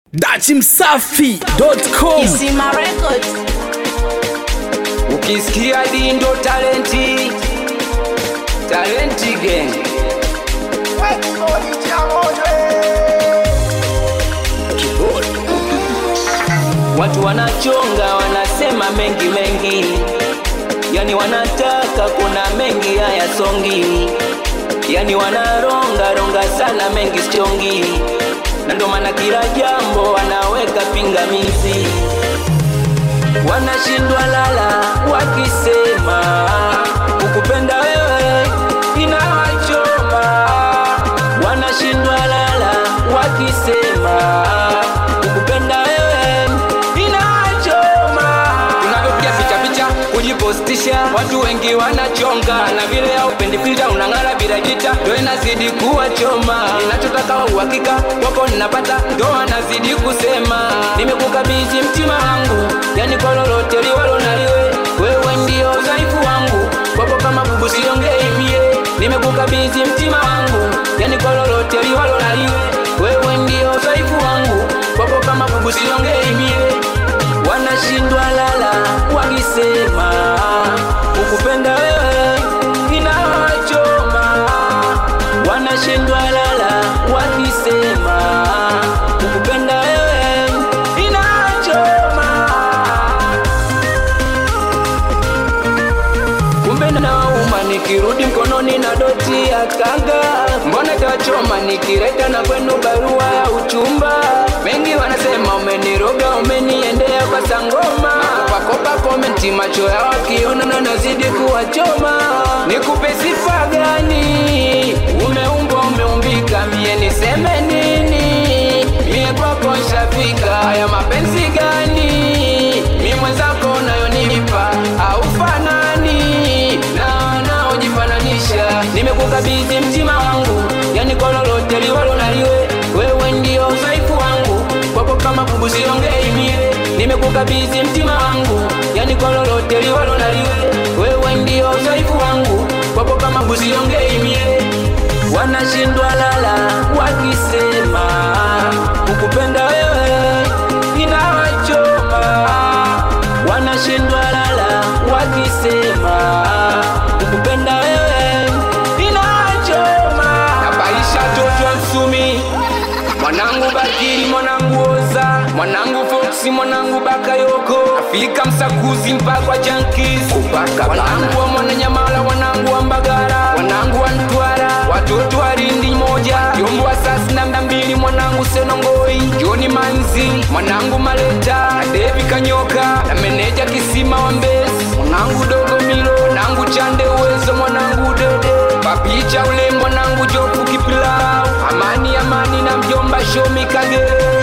dachimsafi.com Isima Records. ukisikia dindo talenti talenti gang watu wanachonga wanasema mengi mengi yani wanataka kuna mengi haya songi yani wanaronga ronga sana mengi sichongi na ndo maana kila jambo wanaweka pingamizi wanashindwa lala wakisema ukupenda wewe inawachoma wanashindwa lala wakisema ukupenda wewe inawachoma tunavyopiga picha picha kujipostisha watu wengi wanachonga na vile haupendi filta unang'ara bila jita ndo inazidi kuwachoma ninachotaka wa uhakika wako ninapata ndo anazidi kusema nimekukabidhi mtima wangu yani kwa lolote liwalo naliwe wewe ndio udhaifu wangu kwako kama bubu siongei mie nimekukabidhi mtima wangu yani kwa lolote liwalo naliwe wewe ndio udhaifu wangu kwako kama bubu siongei mie wanashindwa lala wakisema ukupenda wewe inawachoma wanashindwa lala wakisema ukupenda wewe inawachoma kumbe nauma nikirudi mkononi na doti ya kanga mbona tawachoma nikireta na kwenu barua ya uchumba mengi wanasema umeniroga umeniendea kwa sangoma nakopakopa komenti macho ya wakiona na nazidi kuwachoma nikupe sifa gani umeumbwa umeumbika mie niseme nini mie kwako nshafika haya mapenzi gani mi mwenzako unayonipa aufanani na wanaojifananisha nimekukabidhi mtima wangu yani kwa lolote liwalo naliwe wewe ndio udhaifu wangu kwako kama bubu siongei mie nimekukabidhi mtima wangu yani kwa lolote liwalo naliwe wewe ndio udhaifu wangu kwako kama bubu siongei mie wanashindwa lala wakisema ukupenda wewe inawachoma wanashindwa lala wakisema ukupenda wewe inawachoma nabaisha toto wa msumi mwanangu bakiri mwanangu oza mwanangu foksi mwanangu bakayoko afika msakuzi mpakwa jankis wanangu wa mwananyamala wanangu wa mbagara wanangu wa ntwara watoto wa rindi moja yombo wa sasi na mda mbili mwanangu senongoi joni manzi mwanangu maleta na devi kanyoka na meneja kisima wa mbesi mwanangu dogo milo mwanangu chande uwezo mwanangu dede papicha ule mwanangu jofu kipilau amani amani na mjomba shomi kagere